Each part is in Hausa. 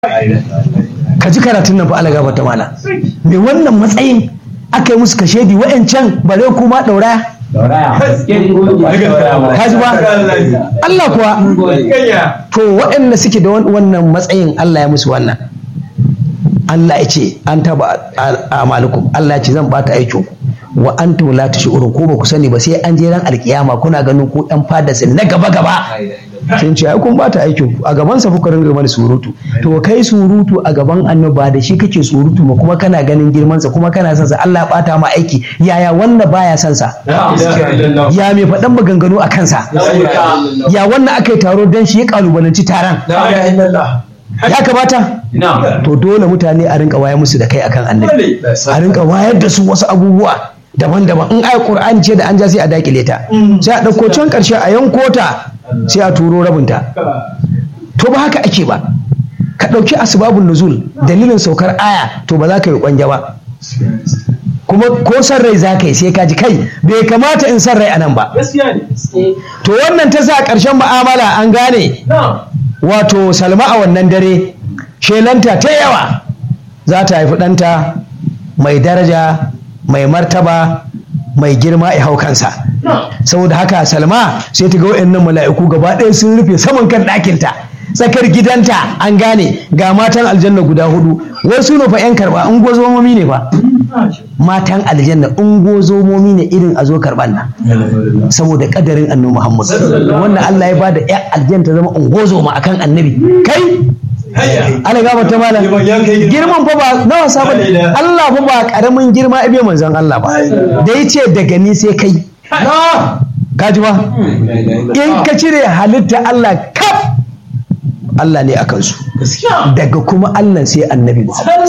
ka ji karatun nan fa Allah gaba ta mala me wannan matsayin aka yi musu kashedi wa'ancan bare kuma daura ka ji ba Allah kuwa to waɗanda suke da wannan matsayin Allah ya musu wannan Allah ya ce an taba amalukum Allah ya ce zan bata aikin ku wa antum la tashurun ko ba ku sani ba sai an je ran alkiyama kuna ganin ku ɗan fada na gaba gaba sun ce ai kun bata aikin ku a gaban sa kuka ringa mana surutu to kai surutu a gaban annoba da shi kake surutu ma kuma kana ganin girman sa kuma kana son sa Allah ya bata ma aiki yaya wanda baya son sa ya mai faɗan maganganu a kansa ya wannan aka yi taro dan shi ya kalubalanci taron ya kamata to dole mutane a rinka wayar musu da kai akan annabi a rinka wayar da su wasu abubuwa daban-daban in ayar qur'ani ce da an ja sai a dakile ta sai a ɗauko can ƙarshe a yanko ta sai a turo rabinta to ba haka ake ba ka ɗauki asbabun nuzul dalilin saukar aya to ba za ka yi kwanja ba kuma ko san rai za ka yi sai ka ji kai bai kamata in san rai a nan ba to wannan ta sa ƙarshen mu'amala an gane wato salma a wannan dare shelanta ta yawa za ta haifi ɗanta mai daraja mai martaba mai girma ya hau kansa saboda haka salma sai ta ga wa'annan mala'iku gaba ɗaya sun rufe saman kan ɗakinta tsakar gidanta an gane ga matan aljanna guda hudu wasu ne fa 'yan karɓa in gozomomi ne fa matan aljanna in gozomomi ne irin a zo karɓan nan saboda kadarin annabi muhammad wannan allah ya bada 'yan aljanna ta zama ungozoma akan annabi kai ana gaba ta malam girman fa ba na wasa ba Allah fa ba karamin girma ibe manzon Allah ba da yace daga ni sai kai kaji ba in ka cire halitta Allah kaf Allah ne a kansu daga kuma Allah sai annabi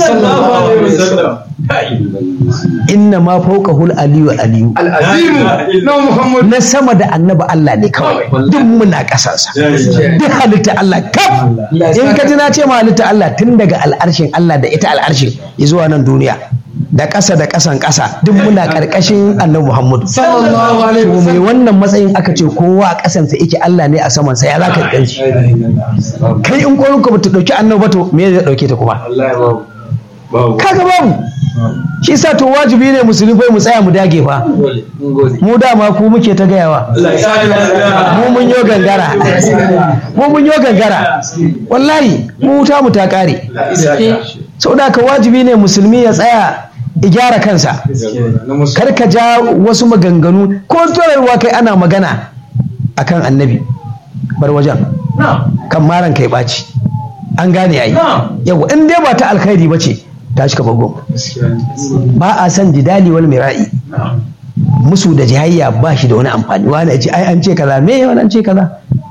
inna ma fauka hul aliyu aliyu na sama da annaba Allah ne kawai duk muna kasansa duk halitta Allah kaf in ka ji na ce ma halitta Allah tun daga al'arshin Allah da ita al'arshin zuwa nan duniya da ƙasa da ƙasan ƙasa duk muna ƙarƙashin annabi Muhammadu to mai wannan matsayin aka ce kowa a ƙasansa yake Allah ne a samansa ya za ka ɗan shi kai in ƙwarin ka bata ɗauki annabi ba to me zai ɗauke ta kuma kaga babu shi sa to wajibi ne musulmai mu tsaya mu dage fa mu dama ku muke ta gayawa mu mun yo gangara mu mun yo gangara wallahi mu wuta mu ta kare saboda ka wajibi ne musulmi ya tsaya ya gyara kansa kar ka ja wasu maganganu ko turarwa kai ana magana akan annabi bar wajen kan maran kai ɓaci an gane yayi yawa in dai ba ta alkhairi ba ce ta cika bagon ba a san jidali wal mira'i musu da jihayya ba shi da wani amfani wani ce ai an ce kaza me wani an ce kaza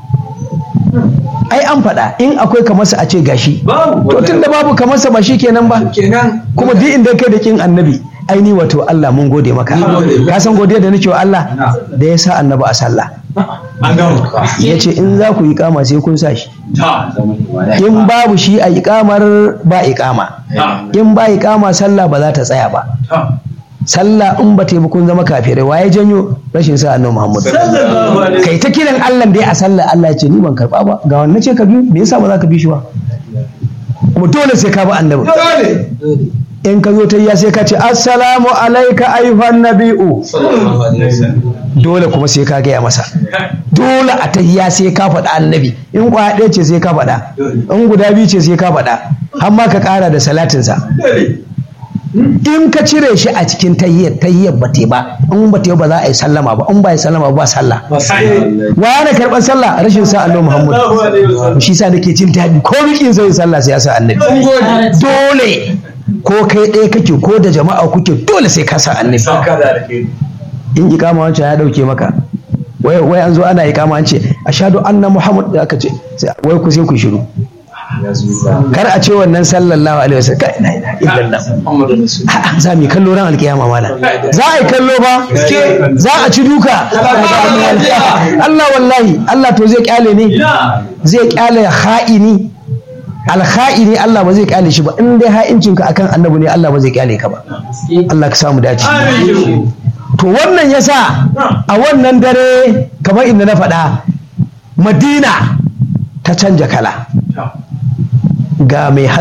ai an faɗa in akwai kamarsa a ce gashi to tun da babu kamarsa ba shi kenan ba kuma duk inda kai da kin annabi aini wato Allah mun gode maka ka san godiya da nake wa Allah da ya sa annabi a sallah ya ce in za ku yi kama sai kun sa shi in babu shi a ikamar ba ikama in ba ikama sallah ba za ta tsaya ba sallah in ba ta yi kun zama kafirai waye janyo rashin sa annabi Muhammad kai ta kiran Allah dai a sallah Allah ya ce ni ban karba ba ga wannan ce ka bi me yasa ba za ka bi shi ba kuma dole sai ka bi annabi in ka zo ta yi sai ka ce assalamu alaika ayyuhan nabi'u dole kuma sai ka gaya masa dole a tahiyya sai ka faɗa annabi in kwaya ɗaya ce sai ka faɗa in guda biyu ce sai ka faɗa har ma ka ƙara da salatinsa in ka cire shi a cikin tahiyyar tahiyyar ba te ba in ba te ba za a yi sallama ba in ba yi sallama ba sallah wa na karɓar sallah rashin sa annabi muhammad shi sa nake jin daɗi ko rikin zai sallah sai ya sa annabi dole ko kai ɗaya kake ko da jama'a kuke dole sai ka sa annabi in ikama wancan ya ɗauke maka wai wai an zo ana ikama an ce ashhadu anna muhammad da aka ce wai ku sai ku shiru kar a ce wannan sallallahu alaihi wasallam kai la ilaha illallah za mu kallo ran alkiyama mala za a yi kallo ba za a ci duka Allah wallahi Allah to zai kyale ne zai kyale ha'ini alha'ini Allah ba zai kyale shi ba in dai ha'incinka akan annabi ne Allah ba zai kyale ka ba Allah ka samu dace to wannan yasa a wannan dare kamar inda na faɗa madina ta canja kala ga mai